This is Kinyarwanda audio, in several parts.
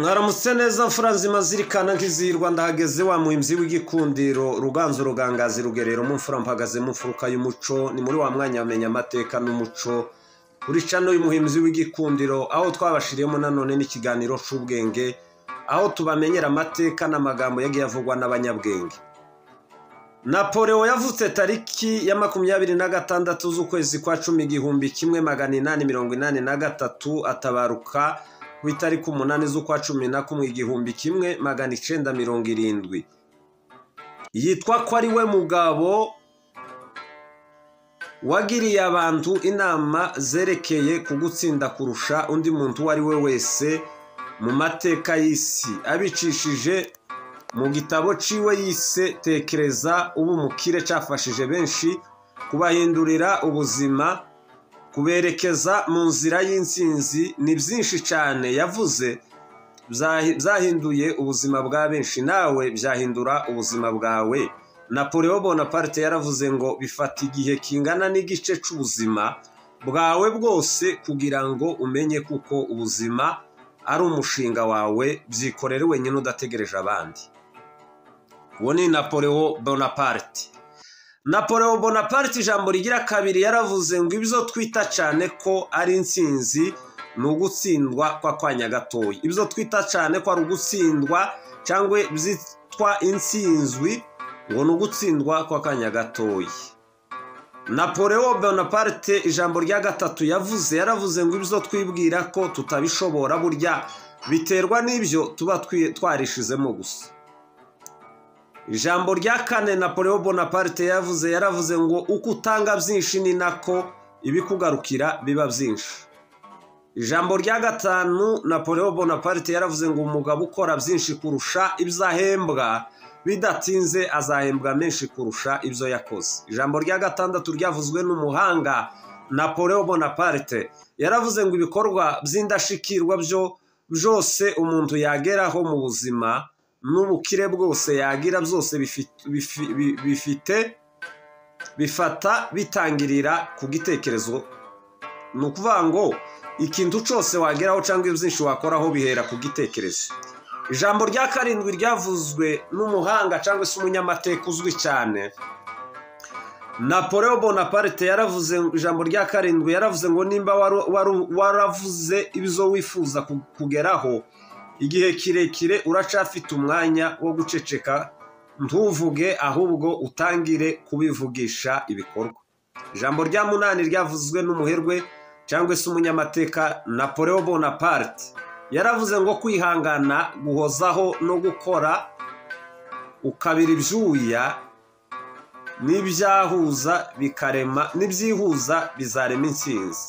mwaramutse neza mfura nzima zirikana nk'izirwa ndahageze wa muhimbyi w'igikundiro ruganzu rugangazi rugerero mu mfura mpagaze mu mfuruka y'umuco ni muri wa mwanya wamenya amateka n'umuco kuri cano uyu muhimbyi w'igikundiro aho twabashiriyemo nanone n'ikiganiro cy'ubwenge aho tubamenyera amateka n'amagambo yagiye avugwa n'abanyabwenge napoleon yavutse tariki ya makumyabiri na gatandatu z'ukwezi kwa cumi igihumbi kimwe magana inani mirongo inani na gatatu atabaruka ku itariki umunani z'ukwa cumi na kumwe igihumbi kimwe magana icyenda mirongo irindwi yitwa ko ari we mugabo wagiriye abantu inama zerekeye ku gutsinda kurusha undi muntu uwo ari we wese mu mateka y'isi abicishije mu gitabo ciwe yise tekereza ubu mukire cyafashije benshi kubahindurira ubuzima kuberekeza mu nzira y'intsinzi ni byinshi cyane yavuze byahinduye ubuzima bwa benshi nawe byahindura ubuzima bwawe napoleon bonaparte yaravuze ngo bifata igihe kingana n'igice cy'ubuzima bwawe bwose kugira ngo umenye kuko ubuzima ari umushinga wawe byikorere wenyine udategereje abandi uwo ni napoleon bonaparte napoleon bonaparte ijambo rigira kabiri yaravuze ngo ibyo twita cyane ko ari intsinzi ni ugutsindwa kwa kwanya gatoya ibyo twita cyane ko ari ugutsindwa cyangwa byitwa intsinzwi ngo ni ugutsindwa kwa kanya gatoya napoleon bonaparte ijambo rya gatatu yavuze yaravuze ngo ibyo twibwira ko tutabishobora burya biterwa n'ibyo tuba twarishizemo gusa ijambo rya kane napoleon bonaparte yavuze yaravuze ngo uko utanga byinshi ni nako ibikugarukira biba byinshi ijambo rya gatanu napoleon bonaparte yaravuze ngo umugabo ukora byinshi kurusha ibyo ahembwa bidatinze azahembwa menshi kurusha ibyo yakoze ijambo rya gatandatu ryavuzwe n'umuhanga napoleon bonaparte yaravuze ngo ibikorwa by'indashikirwa byo byose umuntu yageraho mu buzima n'ubukire bwose yagira byose bifite bifata bitangirira ku gitekerezo ni ukuvuga ngo ikintu cyose wageraho cyangwa byinshi wakoraho bihera ku gitekerezo ijambo rya karindwi ryavuzwe n'umuhanga cyangwa se umunyamateka uzwi cyane napoleon bonaparte yaravuze ijambo rya karindwi yaravuze ngo nimba waravuze ibyo wifuza kugeraho igihe kirekire uracyafite umwanya wo guceceka ntuvuge ahubwo utangire kubivugisha ibikorwa ijambo rya munani ryavuzwe n'umuherwe cyangwa se umunyamateka napoleon bonaparte yaravuze ngo kwihangana guhozaho no gukora ukabira ibyuya n'ibyahuza bikarema n'ibyihuza bizarema intsinzi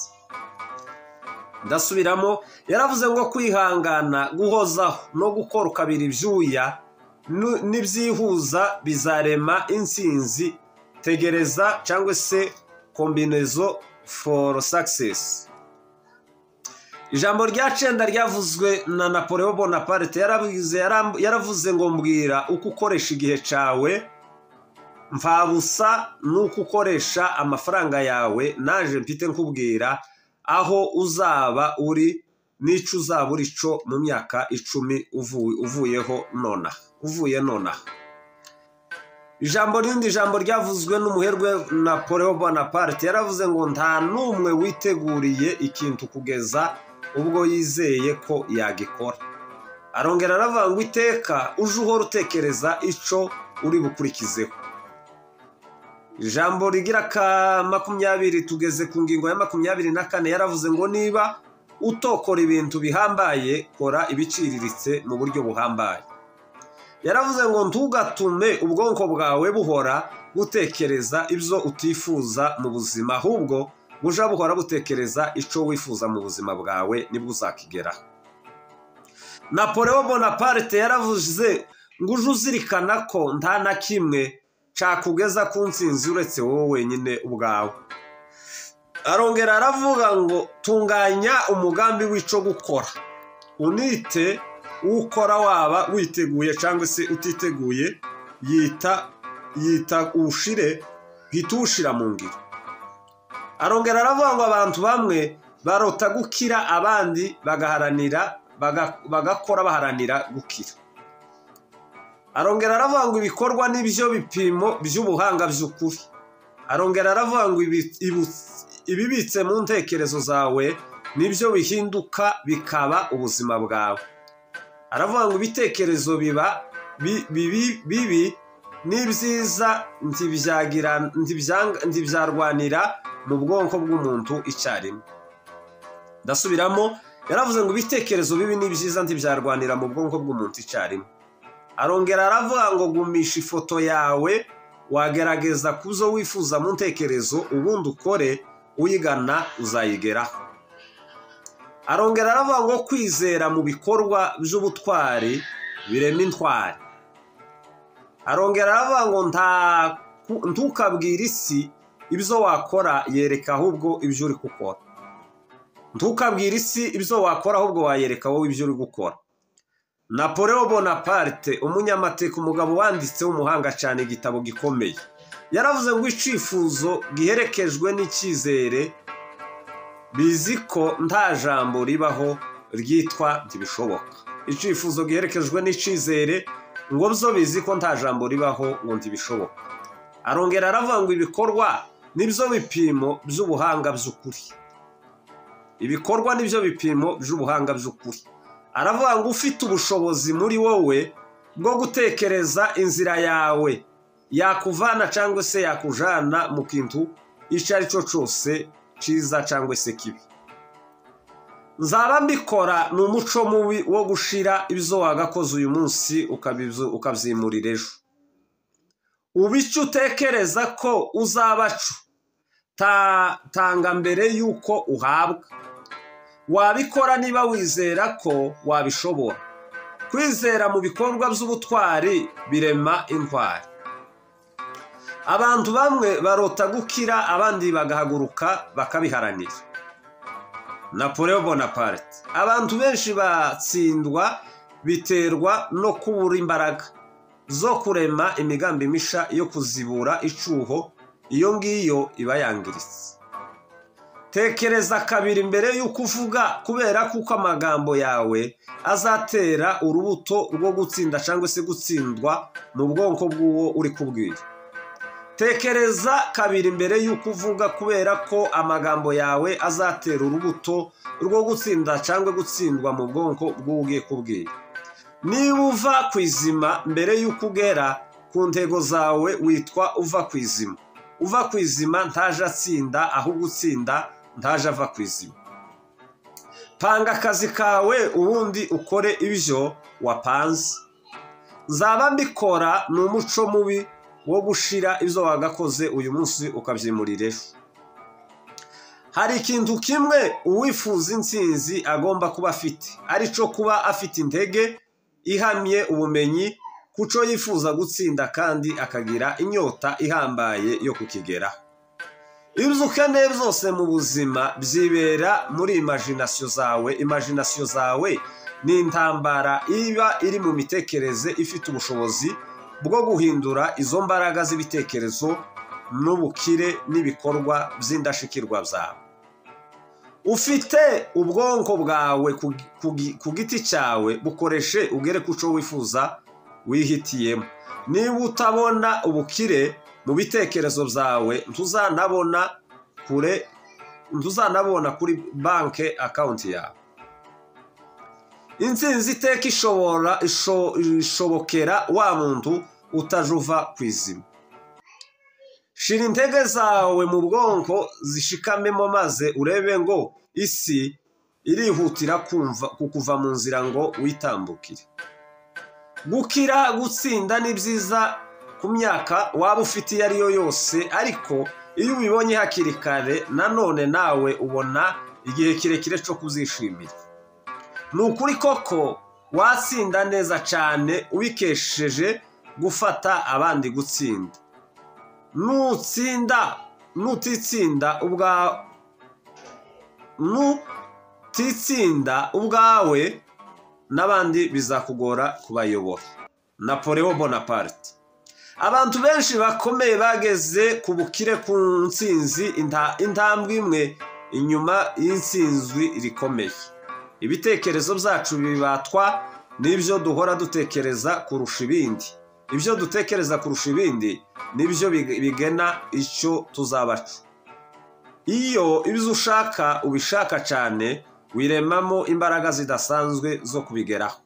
ndasubiramo yaravuze ngo kwihangana guhozaho no gukora ukabiri ibyuya n'ibyihuza bizarema intsinzi tegereza cyangwa se kombinezo foru sakisesi ijambo rya cyenda ryavuzwe na napoleon bonaparte yaravuze ngo mbwira uko ukoresha igihe cyawe mvabusa n'uko ukoresha amafaranga yawe naje mfite nkubwira aho uzaba uri n'icyo uzaba uri cyo mu myaka icumi uvuyeho nonaha uvuye nonaha ijambo rindi jambo ryavuzwe n'umuherwe napoleon bonaparte yaravuze ngo nta n'umwe witeguriye ikintu kugeza ubwo yizeye ko yagikora arongera aravuga ngo iteka uje uhora utekereza icyo uri bukurikizeho ijambo rigira ka makumyabiri tugeze ku ngingo ya makumyabiri na kane yaravuze ngo niba utokora ibintu bihambaye kora ibiciriritse mu buryo buhambaye yaravuze ngo ntugatume ubwonko bwawe buhora gutekereza ibyo utifuza mu buzima ahubwo bujya buhora gutekereza icyo wifuza mu buzima bwawe nibwo uzakigeraho napoleon bonaparte yaravuze ngo uje uzirikana ko nta na kimwe cakugeza ku nsinzi uretse wowe wenyine ubwawe arongera aravuga ngo tunganya umugambi w'icyo gukora unite ukora waba witeguye cyangwa se utiteguye yita yita uwushire hita uwushira mu ngiro arongera aravuga ngo abantu bamwe barota gukira abandi bagaharanira bagakora baharanira gukira arongera aravanga ibikorwa n'ibyo bipimo by'ubuhanga by'ukuri arongera aravanga ibibitse mu ntekerezo zawe nibyo bihinduka bikaba ubuzima bwawe aravanga ibitekerezo biba bibi n'ibyiza ntibyarwanira mu bwonko bw'umuntu icyarimwe ndasubiramo yaravuze ngo ibitekerezo bibi n'ibyiza ntibyarwanira mu bwonko bw'umuntu icyarimwe arongera aravuga ngo gumisha ifoto yawe wagerageza kuzo wifuza mu ntekerezo ubundi ukore uyigana uzayigeraho arongera aravuga ngo kwizera mu bikorwa by'ubutwari birema intwari arongera aravuga ngo ntukabwire isi ibyo wakora yereka ahubwo ibyo uri gukora ntukabwire isi ibyo wakora ahubwo wayereka wowe ibyo uri gukora Napoleon Bonaparte umunyamateka umugabo wanditse w'umuhanga cyane igitabo gikomeye yaravuze ngo icifuzo giherekejwe n'icyizere bizi ko nta jambo ribaho ryitwa ntibishoboka icifuzo giherekejwe n'icyizere ngo byo bizi ko nta jambo ribaho ngo ntibishoboka arongera aravuga ngo ibikorwa nibyo bipimo by'ubuhanga by'ukuri ibikorwa nibyo bipimo by'ubuhanga by'ukuri aravuga ngo ufite ubushobozi muri wowe bwo gutekereza inzira yawe yakuvana cyangwa se yakujana mu kintu icyo ari cyo cyose cyiza cyangwa se kibi nzaba mbikora ni umuco mubi wo gushira ibyo wagakoze uyu munsi ukabyimurira ejo uba icyo utekereza ko uzaba cyo tanga mbere y'uko uhabwa wabikora niba wizera ko wabishobora kwizera mu bikorwa by'ubutwari birema indwara abantu bamwe barota gukira abandi bagahaguruka bakabiharanira Napoleon Bonaparte abantu benshi batsindwa biterwa no kubura imbaraga zo kurema imigambi misha yo kuzibura icyuho iyo ngiyo iba yangiritse tekereza kabiri mbere y'uko uvuga kubera kuko amagambo yawe azatera urubuto rwo gutsinda cyangwa se gutsindwa mu bwonko bw'uwo uri kubwira tekereza kabiri mbere y'uko uvuga kubera ko amagambo yawe azatera urubuto rwo gutsinda cyangwa gutsindwa mu bwonko bw'uwo ugiye kubwira niba uva ku izima mbere y'uko ugera ku ntego zawe witwa uva ku izima uva ku izima ntaje atsinda ahubwo utsinda ntaje ava ku izima panga akazi kawe ubundi ukore ibyo wapanze nzaba mbikora ni umuco mubi wo gushira ibyo wagakoze uyu munsi ukabyimurira ejo hari ikintu kimwe uwifuza intsinzi agomba kuba afite aricyo kuba afite intege ihamye ubumenyi kuco yifuza gutsinda kandi akagira inyota ihambaye yo kukigeraho ibyo ukeneye byose mu buzima byibera muri imajinasiyo zawe imajinasiyo zawe ni intambara iba iri mu mitekerereze ifite ubushobozi bwo guhindura izo mbaraga z'ibitekerezo n'ubukire n'ibikorwa by'indashikirwa byawe ufite ubwonko bwawe ku giti cyawe bukoreshe ugere ku cyo wifuza wihitiyemo niba utabona ubukire mu bitekerezo byawe ntuzanabona kure ntuzanabona kuri banki akawunti yawe insinzi iteka ishobora ishobokera wa muntu utajuva ku izima shira intege zawe mu bwonko zishikamemo maze urebe ngo isi irihutira kukuva mu nzira ngo witambukire gukira gutsinda ni byiza ku myaka waba ufite iyo ari yo yose ariko iyo ubibonye hakiri kare nanone nawe ubona igihe kirekire cyo kuzishimira ni ukuri koko watsinda neza cyane ubikesheje gufata abandi gutsinda nutsinda nutitsinda nutitsinda ubwawe n'abandi bizakugora kubayobora napoleon bonaparte abantu benshi bakomeye bageze ku bukire ku nsinzi intambwe imwe inyuma y'insinzwi rikomeye ibitekerezo byacu bibatwa n'ibyo duhora dutekereza kurusha ibindi ibyo dutekereza kurusha ibindi nibyo bigena icyo tuzabacu iyo ibyo ushaka ubishaka cyane wiremamo imbaraga zidasanzwe zo kubigeraho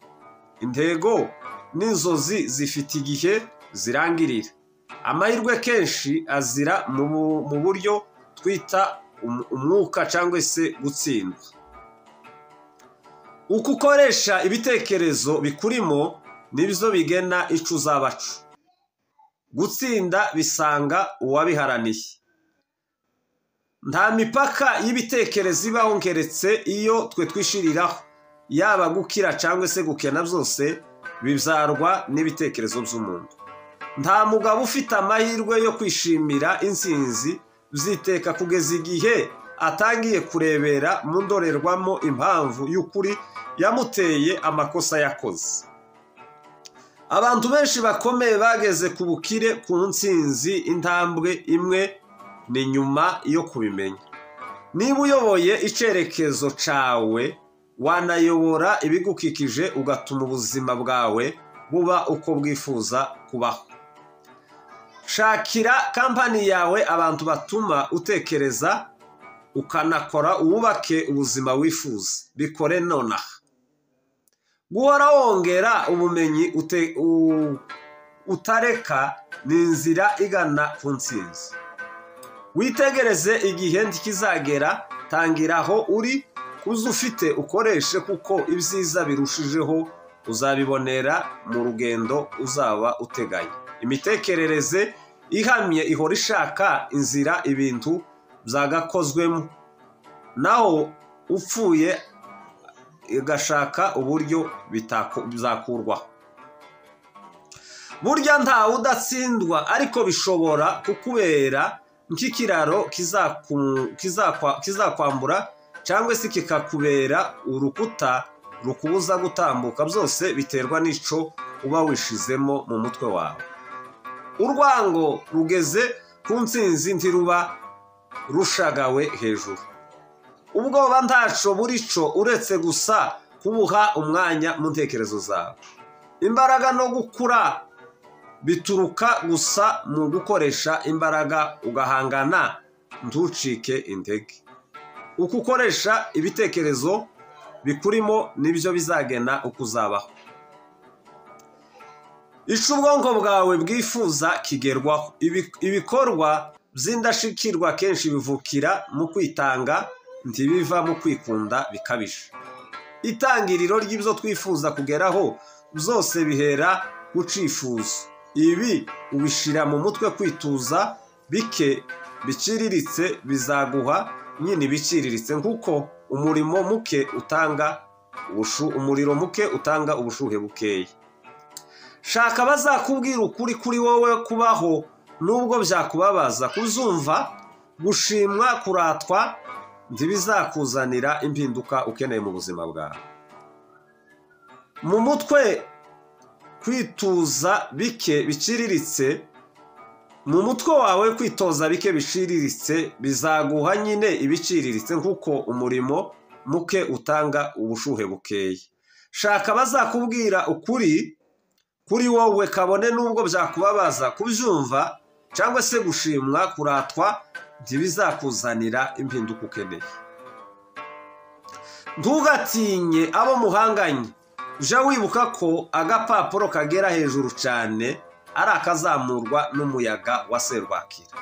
intego n'inzozi zifite igihe zirangirira amahirwe kenshi azira mu buryo twita umwuka cyangwa se gutsindwa uko ukoresha ibitekerezo bikurimo nibyo bigena icyo uzabacu gutsinda bisanga uwabiharaniye nta mipaka y'ibitekerezo ibaho nkeretse iyo twe twishiriraho yaba gukira cyangwa se gukena byose bibyarwa n'ibitekerezo by'umuntu nta mugabo ufite amahirwe yo kwishimira insinzi byiteka kugeza igihe atangiye kurebera mu ndorerwamo impamvu y'ukuri yamuteye amakosa yakoze abantu benshi bakomeye bageze ku bukire ku nsinzi intambwe imwe ni nyuma yo kubimenya niba uyoboye icyerekezo cyawe wanayobora ibigukikije ugatuma ubuzima bwawe buba uko bwifuza kubaho shakira kampani yawe abantu batuma utekereza ukanakora wubake ubuzima wifuza bikore nonaha guhora wongera ubumenyi utareka ni inzira igana ku nsinzi witegereze igihe ntikizagera tangiraho uri uzi ufite ukoreshe kuko ibyiza birushijeho uzabibonera mu rugendo uzaba uteganya imitekerereze ihamye ihora ishaka inzira ibintu byagakozwemo naho upfuye igashaka uburyo byakurwaho burya ntawe udatsindwa ariko bishobora kukubera nk'ikiraro kizakwambura cyangwa se kikakubera urukuta rukubuza gutambuka byose biterwa n'icyo uba wishizemo mu mutwe wawe urwango rugeze ku nsinzi ntiruba rushagawe hejuru ubwoba ntaco burico uretse gusa kubuha umwanya mu ntekerezo zawe imbaraga no gukura bituruka gusa mu gukoresha imbaraga ugahangana ntucike intege uko ukoresha ibitekerezo bikurimo nibyo bizagena uko uzabaho icyo ubwonko bwawe bwifuza kigerwaho ibikorwa by'indashikirwa kenshi bivukira mu kwitanga ntibiva mu kwikunda bikabije itangiriro ry'ibyo twifuza kugeraho byose bihera ku cyifuzo ibi ubishyira mu mutwe kwituza bike biciriritse bizaguha nyine biciriritse kuko umurimo muke utanga umuriro muke utanga ubushuhe bukeya shaka bazakubwira ukuri kuri wowe kubaho nubwo byakubabaza kuzumva gushimwa kuratwa ntibizakuzanira impinduka ukeneye mu buzima bwawe mu mutwe kwituza bike biciriritse mu mutwe wawe kwitoza bike biciriritse bizaguha nyine ibiciriritse kuko umurimo muke utanga ubushuhe bukeya shaka bazakubwira ukuri kuri wowe kabone nubwo byakubabaza kubyumva cyangwa se gushimwa kuratwa ntibizakuzanira impinduka ukeneye ntugatinye abo muhanganye jya wibuka ko agapapuro kagera hejuru cyane ari akazamurwa n'umuyaga wa serwakira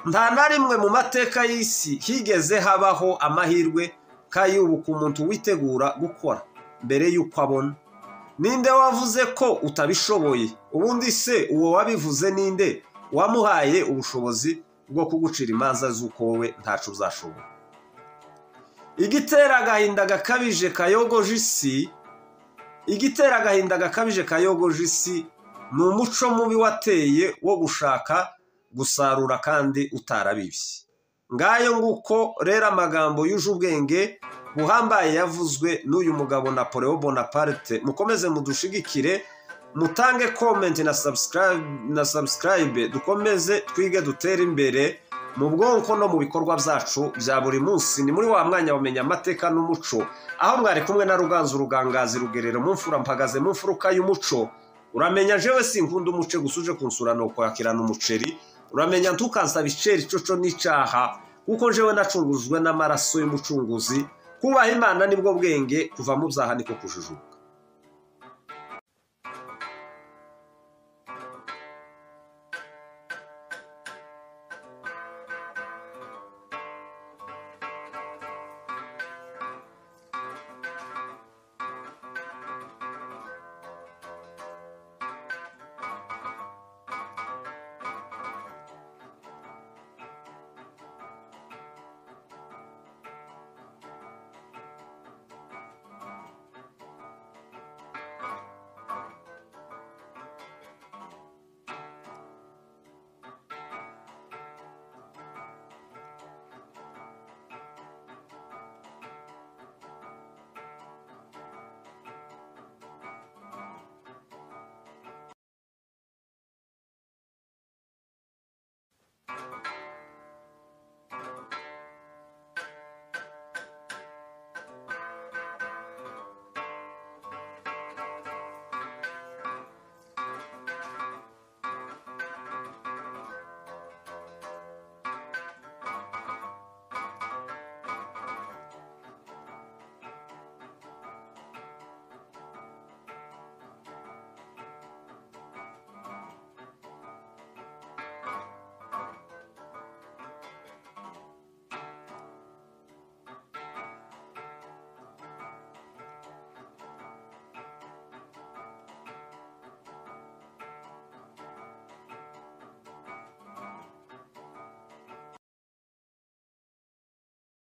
nta na rimwe mu mateka y'isi higeze habaho amahirwe kayubuka umuntu witegura gukora mbere y'uko abona ninde wavuze ko utabishoboye ubundi se uwo wabivuze ninde wamuhaye ubushobozi bwo kugucira imanza z'uko wowe ntacu uzashobora igitera agahinda gakabije kayogoje isi igitera agahinda gakabije kayogoje isi ni umuco mubi wateye wo gushaka gusarura kandi utarabibye ngayo nguko rero amagambo yuje ubwenge buhambaye yavuzwe n'uyu mugabo Napoleon Bonaparte mukomeze mudushigikire mutange komenti na sabusikarayibe dukomeze twige dutere imbere mu bwonko no mu bikorwa byacu bya buri munsi ni muri wa mwanya wamenya amateka n'umuco aho mwari kumwe na ruganzu rugangazi rugerero mu mfura mpagaze mu mfuruka y'umuco uramenya jewe sinkunda umuce gusa uje kunsura ni ukwakirana umuceri uramenya ntukansaba iceri coco n'icyaha kuko jewe nacurujwe n'amaraso y'umucunguzi kubaha imana nibwo bwenge kuva mu byaha niko kujijuka